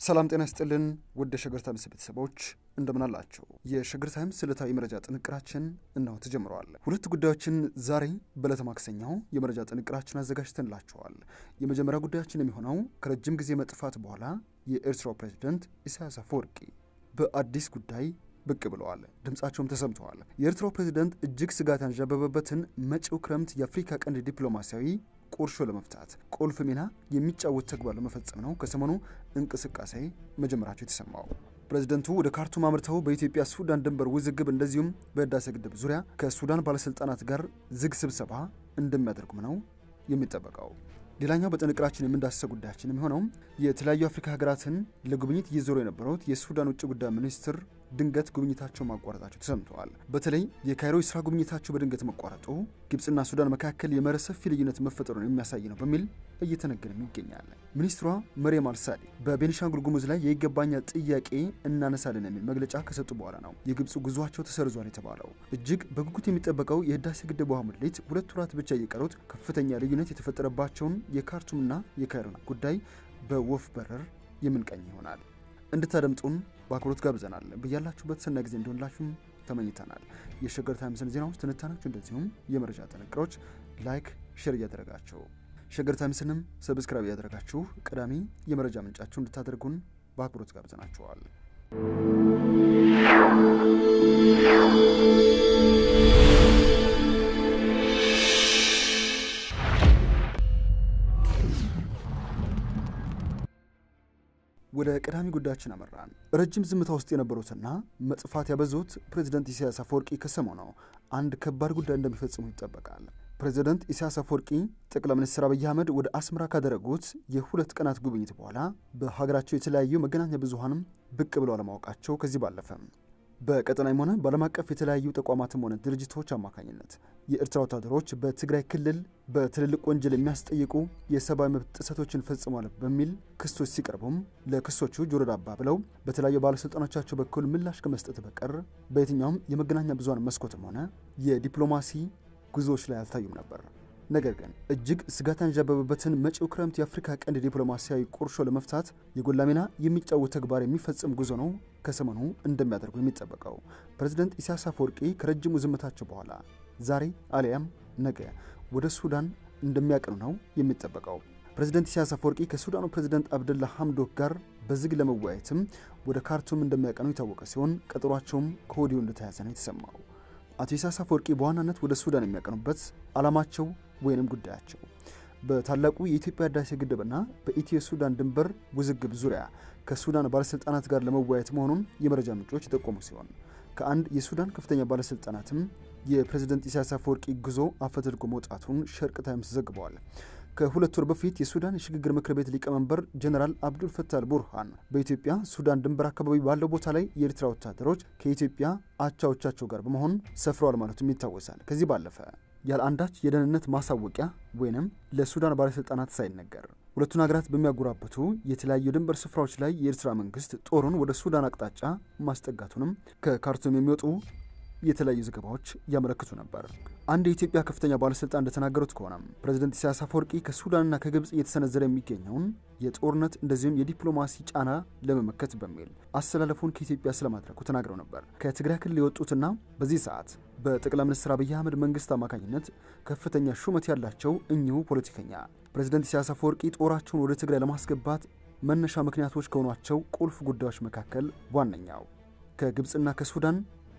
ሰላም ጤና ይስጥልን ውድ የሸገር ታይምስ ቤተሰቦች እንደምን አላቸው? የሸገር ታይምስ ዕለታዊ መረጃ ጥንቅራችን እነሆ ተጀምረዋል። ሁለት ጉዳዮችን ዛሬ በዕለተ ማክሰኛው የመረጃ ጥንቅራችን አዘጋጅተንላቸዋል። የመጀመሪያ ጉዳያችን የሚሆነው ከረጅም ጊዜ መጥፋት በኋላ የኤርትራው ፕሬዝደንት ኢሳያስ አፈወርቂ በአዲስ ጉዳይ ብቅ ብለዋል። ድምፃቸውም ተሰምተዋል። የኤርትራው ፕሬዝደንት እጅግ ስጋት ያንዣበበበትን መጪው ክረምት የአፍሪካ ቀንድ ዲፕሎማሲያዊ ቁርሾ ለመፍታት ቁልፍ ሚና የሚጫወት ተግባር ለመፈጸም ነው ከሰሞኑ እንቅስቃሴ መጀመራቸው የተሰማው። ፕሬዝደንቱ ወደ ካርቱም አምርተው በኢትዮጵያ ሱዳን ድንበር ውዝግብ እንደዚሁም በህዳሴ ግድብ ዙሪያ ከሱዳን ባለስልጣናት ጋር ዝግ ስብሰባ እንደሚያደርጉም ነው የሚጠበቀው። ሌላኛው በጥንቅራችን የምንዳሰሰው ጉዳያችን የሚሆነው የተለያዩ አፍሪካ ሀገራትን ለጉብኝት እየዞሩ የነበሩት የሱዳን ውጭ ጉዳይ ሚኒስትር ድንገት ጉብኝታቸው ማቋረጣቸው ተሰምተዋል። በተለይ የካይሮ የስራ ጉብኝታቸው በድንገት መቋረጡ ግብፅና ሱዳን መካከል የመረ ሰፊ ልዩነት መፈጠሩን የሚያሳይ ነው በሚል እየተነገረም ይገኛል። ሚኒስትሯ መሪየም አልሳዲ በቤኒሻንጉል ጉሙዝ ላይ የይገባኛል ጥያቄ እናነሳለን የሚል መግለጫ ከሰጡ በኋላ ነው የግብፁ ጉዟቸው ተሰርዟል የተባለው። እጅግ በጉጉት የሚጠበቀው የህዳሴ ግድብ ውሃ ሙሌት ሁለት ወራት ብቻ እየቀሩት ከፍተኛ ልዩነት የተፈጠረባቸውን የካርቱምና የካይሮን ጉዳይ በወፍ በረር የምንቀኝ ይሆናል። እንድታደምጡን በአክብሮት ጋብዘናል። በያላችሁበት ሰናይ ጊዜ እንዲሆንላችሁም ተመኝተናል። የሸገር ታይምስን ዜናዎች፣ ትንታኔዎች እንደዚሁም የመረጃ ጥንቅሮች ላይክ፣ ሼር እያደረጋችሁ ሸገር ታይምስንም ሰብስክራይብ እያደረጋችሁ ቀዳሚ የመረጃ ምንጫችሁ እንድታደርጉን በአክብሮት ጋብዘናችኋል። ወደ ቀዳሚ ጉዳያችን አመራን። ረጅም ዝምታ ውስጥ የነበሩትና መጥፋት ያበዙት ፕሬዚደንት ኢሳያስ አፈወርቂ ከሰሞኑ አንድ ከባድ ጉዳይ እንደሚፈጽሙ ይጠበቃል። ፕሬዚደንት ኢሳያስ አፈወርቂ ጠቅላይ ሚኒስትር አብይ አህመድ ወደ አስመራ ካደረጉት የሁለት ቀናት ጉብኝት በኋላ በሀገራቸው የተለያዩ መገናኛ ብዙኃንም ብቅ ብለው አለማወቃቸው ከዚህ ባለፈ በቀጠናም ሆነ በዓለም አቀፍ የተለያዩ ተቋማትም ሆነ ድርጅቶች አማካኝነት የኤርትራ ወታደሮች በትግራይ ክልል በትልልቅ ወንጀል የሚያስጠይቁ የሰብአዊ መብት ጥሰቶችን ፈጽሟል በሚል ክሶች ሲቀርቡም ለክሶቹ ጆሮ ዳባ ብለው በተለያዩ ባለሥልጣኖቻቸው በኩል ምላሽ ከመስጠት በቀር በየትኛውም የመገናኛ ብዙኃን መስኮትም ሆነ የዲፕሎማሲ ጉዞዎች ላይ አልታዩም ነበር። ነገር ግን እጅግ ስጋት ያንዣበበበትን መጪው ክረምት የአፍሪካ ቀንድ ዲፕሎማሲያዊ ቁርሾ ለመፍታት የጎላ ሚና የሚጫወት ተግባር የሚፈጽም ጉዞ ነው ከሰሞኑ እንደሚያደርጉ የሚጠበቀው። ፕሬዝደንት ኢሳያስ አፈወርቂ ከረጅሙ ዝምታቸው በኋላ ዛሬ አሊያም ነገ ወደ ሱዳን እንደሚያቀኑ ነው የሚጠበቀው። ፕሬዝደንት ኢሳያስ አፈወርቂ ከሱዳኑ ፕሬዝደንት አብደላ ሐምዶክ ጋር በዝግ ለመወያየትም ወደ ካርቱም እንደሚያቀኑ የታወቀ ሲሆን ቀጠሯቸውም ከወዲሁ እንደተያዘ ነው የተሰማው። አቶ ኢሳያስ አፈወርቂ በዋናነት ወደ ሱዳን የሚያቀኑበት ዓላማቸው ወይንም ጉዳያቸው በታላቁ የኢትዮጵያ ህዳሴ ግድብና በኢትዮ ሱዳን ድንበር ውዝግብ ዙሪያ ከሱዳን ባለሥልጣናት ጋር ለመወያየት መሆኑን የመረጃ ምንጮች የጠቆሙ ሲሆን ከአንድ የሱዳን ከፍተኛ ባለሥልጣናትም የፕሬዝደንት ኢሳያስ አፈወርቂ ጉዞ አፈትልጎ መውጣቱን ሸርቅ ታይምስ ዘግበዋል። ከሁለት ወር በፊት የሱዳን የሽግግር ምክር ቤት ሊቀመንበር ጀኔራል አብዱል ፈታህ አልቡርሃን በኢትዮጵያ ሱዳን ድንበር አካባቢ ባለው ቦታ ላይ የኤርትራ ወታደሮች ከኢትዮጵያ አቻዎቻቸው ጋር በመሆን ሰፍረዋል ማለቱም ይታወሳል። ከዚህ ባለፈ ያለ አንዳች የደህንነት ማሳወቂያ ወይንም ለሱዳን ባለሥልጣናት ሳይነገር ሁለቱን ሀገራት በሚያጎራብቱ የተለያዩ ድንበር ስፍራዎች ላይ የኤርትራ መንግስት ጦሩን ወደ ሱዳን አቅጣጫ ማስጠጋቱንም ከካርቱም የሚወጡ የተለያዩ ዘገባዎች ያመለክቱ ነበር። አንድ የኢትዮጵያ ከፍተኛ ባለስልጣን እንደተናገሩት ከሆነም ፕሬዝደንት ኢሳያስ አፈወርቂ ከሱዳንና ከግብፅ እየተሰነዘረ የሚገኘውን የጦርነት እንደዚሁም የዲፕሎማሲ ጫና ለመመከት በሚል አስተላለፉን ከኢትዮጵያ ስለማድረጉ ተናግረው ነበር። ከትግራይ ክልል የወጡትና በዚህ ሰዓት በጠቅላይ ሚኒስትር አብይ አህመድ መንግስት አማካኝነት ከፍተኛ ሹመት ያላቸው እኚሁ ፖለቲከኛ ፕሬዝደንት ኢሳያስ አፈወርቂ ጦራቸውን ወደ ትግራይ ለማስገባት መነሻ ምክንያቶች ከሆኗቸው ቁልፍ ጉዳዮች መካከል ዋነኛው ከግብፅና ከሱዳን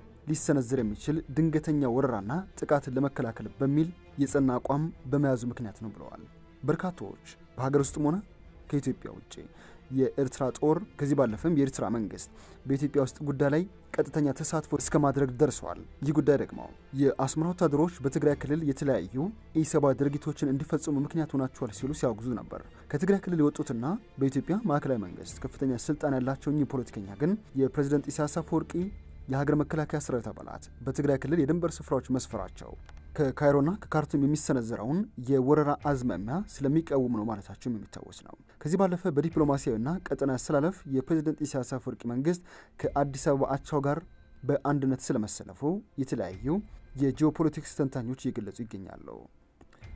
ሊሰነዘር የሚችል ድንገተኛ ወረራና ጥቃትን ለመከላከል በሚል የጸና አቋም በመያዙ ምክንያት ነው ብለዋል። በርካታዎች በሀገር ውስጥም ሆነ ከኢትዮጵያ ውጭ የኤርትራ ጦር ከዚህ ባለፈም የኤርትራ መንግስት በኢትዮጵያ ውስጥ ጉዳይ ላይ ቀጥተኛ ተሳትፎ እስከ ማድረግ ደርሰዋል። ይህ ጉዳይ ደግሞ የአስመራ ወታደሮች በትግራይ ክልል የተለያዩ ኢሰብአዊ ድርጊቶችን እንዲፈጽሙ ምክንያት ሆናቸዋል ሲሉ ሲያወግዙ ነበር። ከትግራይ ክልል የወጡትና በኢትዮጵያ ማዕከላዊ መንግስት ከፍተኛ ስልጣን ያላቸው እኚህ ፖለቲከኛ ግን የፕሬዝደንት ኢሳያስ አፈወርቂ የሀገር መከላከያ ሰራዊት አባላት በትግራይ ክልል የድንበር ስፍራዎች መስፈራቸው ከካይሮና ከካርቱም የሚሰነዘረውን የወረራ አዝማሚያ ስለሚቃወሙ ነው ማለታቸውም የሚታወስ ነው። ከዚህ ባለፈ በዲፕሎማሲያዊና ቀጠናዊ አስተላለፍ የፕሬዝደንት ኢሳያስ አፈወርቂ መንግስት ከአዲስ አበባ አቻው ጋር በአንድነት ስለመሰለፉ የተለያዩ የጂኦፖለቲክስ ተንታኞች እየገለጹ ይገኛሉ።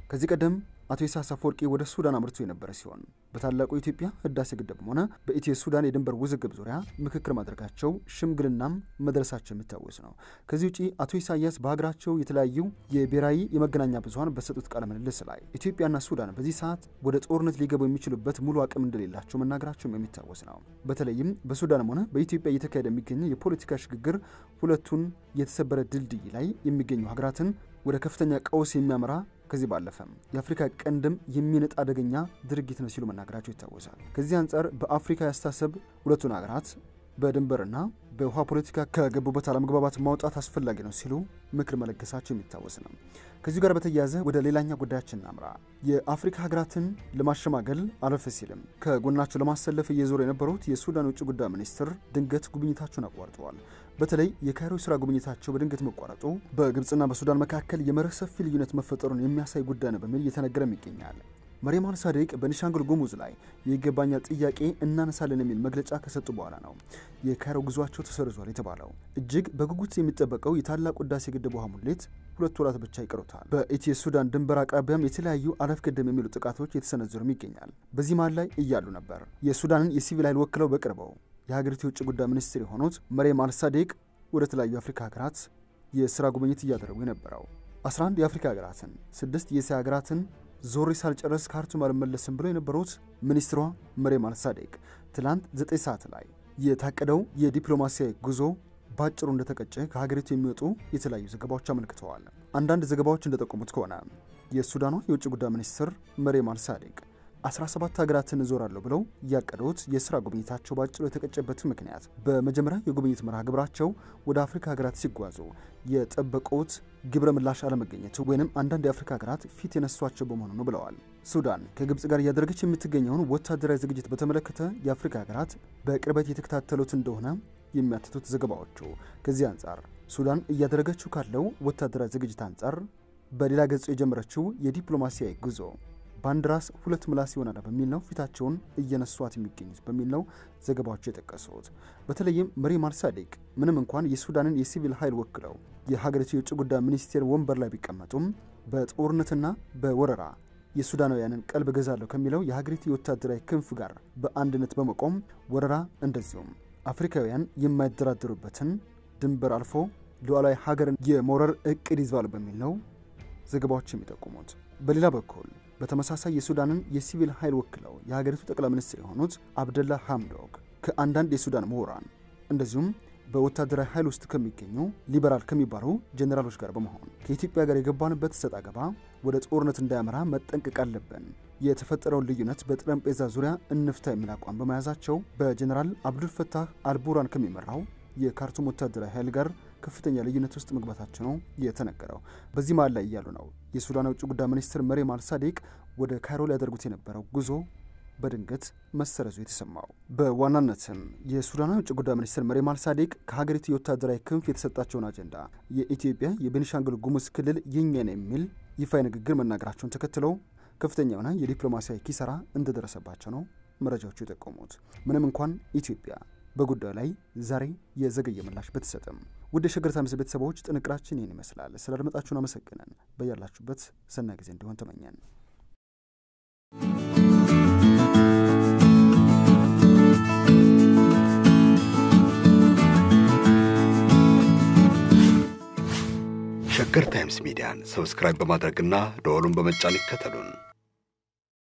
ከዚህ ቀደም አቶ ኢሳያስ አፈወርቂ ወደ ሱዳን አምርቶ የነበረ ሲሆን በታላቁ የኢትዮጵያ ህዳሴ ግድብም ሆነ በኢትዮ ሱዳን የድንበር ውዝግብ ዙሪያ ምክክር ማድረጋቸው ሽምግልናም መድረሳቸው የሚታወስ ነው። ከዚህ ውጪ አቶ ኢሳያስ በሀገራቸው የተለያዩ የብሔራዊ የመገናኛ ብዙኃን በሰጡት ቃለ ምልልስ ላይ ኢትዮጵያና ሱዳን በዚህ ሰዓት ወደ ጦርነት ሊገቡ የሚችሉበት ሙሉ አቅም እንደሌላቸው መናገራቸውም የሚታወስ ነው። በተለይም በሱዳንም ሆነ በኢትዮጵያ እየተካሄደ የሚገኘው የፖለቲካ ሽግግር ሁለቱን የተሰበረ ድልድይ ላይ የሚገኙ ሀገራትን ወደ ከፍተኛ ቀውስ የሚያመራ ከዚህ ባለፈም የአፍሪካ ቀንድም የሚነጥ አደገኛ ድርጊት ነው ሲሉ መናገራቸው ይታወሳል። ከዚህ አንጻር በአፍሪካ ያስተሳሰብ ሁለቱን ሀገራት በድንበርና በውሃ ፖለቲካ ከገቡበት አለመግባባት ማውጣት አስፈላጊ ነው ሲሉ ምክር መለገሳቸው የሚታወስ ነው። ከዚሁ ጋር በተያያዘ ወደ ሌላኛ ጉዳያችን እናምራ። የአፍሪካ ሀገራትን ለማሸማገል አለፍ ሲልም ከጎናቸው ለማሰለፍ እየዞሩ የነበሩት የሱዳን ውጭ ጉዳይ ሚኒስትር ድንገት ጉብኝታቸውን አቋርጠዋል። በተለይ የካይሮ ስራ ጉብኝታቸው በድንገት መቋረጡ በግብፅና በሱዳን መካከል የመርህ ሰፊ ልዩነት መፈጠሩን የሚያሳይ ጉዳይ ነው በሚል እየተነገረም ይገኛል። መሪም አልሳዴቅ በቤኒሻንጉል ጉሙዝ ላይ የይገባኛል ጥያቄ እናነሳለን የሚል መግለጫ ከሰጡ በኋላ ነው የካይሮ ጉዟቸው ተሰርዟል የተባለው። እጅግ በጉጉት የሚጠበቀው የታላቁ ህዳሴ ግድብ ውሃ ሙሌት ሁለት ወራት ብቻ ይቀሩታል። በኢትዮ ሱዳን ድንበር አቅራቢያም የተለያዩ አለፍ ገደም የሚሉ ጥቃቶች የተሰነዘሩም ይገኛል። በዚህ መሃል ላይ እያሉ ነበር የሱዳንን የሲቪል ኃይል ወክለው በቅርበው የሀገሪቱ የውጭ ጉዳይ ሚኒስትር የሆኑት መሪም አልሳዴቅ ወደ ተለያዩ የአፍሪካ ሀገራት የስራ ጉብኝት እያደረጉ የነበረው 11 የአፍሪካ ሀገራትን፣ ስድስት የእስያ ሀገራትን ዞሬ ሳልጨረስ ካርቱም አልመለስም ብለው የነበሩት ሚኒስትሯ መሪም አልሳዴቅ ትላንት 9 ሰዓት ላይ የታቀደው የዲፕሎማሲያዊ ጉዞ ባጭሩ እንደተቀጨ ከሀገሪቱ የሚወጡ የተለያዩ ዘገባዎች አመልክተዋል። አንዳንድ ዘገባዎች እንደጠቆሙት ከሆነ የሱዳኗ የውጭ ጉዳይ ሚኒስትር መሪም አልሳዴቅ 17 ሀገራትን እዞራለሁ ብለው ያቀዱት የስራ ጉብኝታቸው ባጭሩ የተቀጨበት ምክንያት በመጀመሪያ የጉብኝት መርሃ ግብራቸው ወደ አፍሪካ ሀገራት ሲጓዙ የጠበቁት ግብረ ምላሽ አለመገኘቱ ወይንም አንዳንድ የአፍሪካ ሀገራት ፊት የነሷቸው በመሆኑ ነው ብለዋል። ሱዳን ከግብፅ ጋር እያደረገች የምትገኘውን ወታደራዊ ዝግጅት በተመለከተ የአፍሪካ ሀገራት በቅርበት የተከታተሉት እንደሆነ የሚያትቱት ዘገባዎቹ ከዚህ አንጻር ሱዳን እያደረገችው ካለው ወታደራዊ ዝግጅት አንጻር በሌላ ገጹ የጀመረችው የዲፕሎማሲያዊ ጉዞ በአንድ ራስ ሁለት ምላስ ይሆናል በሚል ነው ፊታቸውን እየነሷት የሚገኙት በሚል ነው ዘገባዎቹ የጠቀሱት። በተለይም መሪም አልሳዴቅ ምንም እንኳን የሱዳንን የሲቪል ኃይል ወክለው የሀገሪቱ የውጭ ጉዳይ ሚኒስቴር ወንበር ላይ ቢቀመጡም በጦርነትና በወረራ የሱዳናውያንን ቀልብ ገዛለሁ ከሚለው የሀገሪቱ የወታደራዊ ክንፍ ጋር በአንድነት በመቆም ወረራ እንደዚሁም አፍሪካውያን የማይደራደሩበትን ድንበር አልፎ ሉዓላዊ ሀገርን የመውረር እቅድ ይዘዋል በሚል ነው ዘገባዎች የሚጠቁሙት። በሌላ በኩል በተመሳሳይ የሱዳንን የሲቪል ኃይል ወክለው የሀገሪቱ ጠቅላይ ሚኒስትር የሆኑት አብደላ ሐምዶክ ከአንዳንድ የሱዳን ምሁራን እንደዚሁም በወታደራዊ ኃይል ውስጥ ከሚገኙ ሊበራል ከሚባሉ ጀኔራሎች ጋር በመሆን ከኢትዮጵያ ጋር የገባንበት ሰጥ አገባ ወደ ጦርነት እንዳያመራ መጠንቀቅ አለብን፣ የተፈጠረውን ልዩነት በጠረጴዛ ዙሪያ እንፍታ የሚል አቋም በመያዛቸው በጀኔራል አብዱልፈታህ አልቡራን ከሚመራው የካርቱም ወታደራዊ ኃይል ጋር ከፍተኛ ልዩነት ውስጥ መግባታቸው ነው የተነገረው። በዚህ መሃል ላይ እያሉ ነው የሱዳን የውጭ ጉዳይ ሚኒስትር መሪም አልሳዴቅ ወደ ካይሮ ሊያደርጉት የነበረው ጉዞ በድንገት መሰረዙ የተሰማው። በዋናነትም የሱዳን የውጭ ጉዳይ ሚኒስትር መሪም አልሳዴቅ ከሀገሪቱ የወታደራዊ ክንፍ የተሰጣቸውን አጀንዳ የኢትዮጵያ የቤኒሻንጉል ጉሙዝ ክልል የኛ ነው የሚል ይፋዊ ንግግር መናገራቸውን ተከትለው ከፍተኛ የሆነ የዲፕሎማሲያዊ ኪሳራ እንደደረሰባቸው ነው መረጃዎቹ የጠቆሙት። ምንም እንኳን ኢትዮጵያ በጉዳዩ ላይ ዛሬ የዘገየ ምላሽ ብትሰጥም ውድ የሸገር ታይምስ ቤተሰቦች ጥንቅራችን ይህን ይመስላል። ስለ አድመጣችሁን አመሰግነን። በያላችሁበት ሰናይ ጊዜ እንዲሆን ተመኘን። ሸገር ታይምስ ሚዲያን ሰብስክራይብ በማድረግና ደወሉን በመጫን ይከተሉን።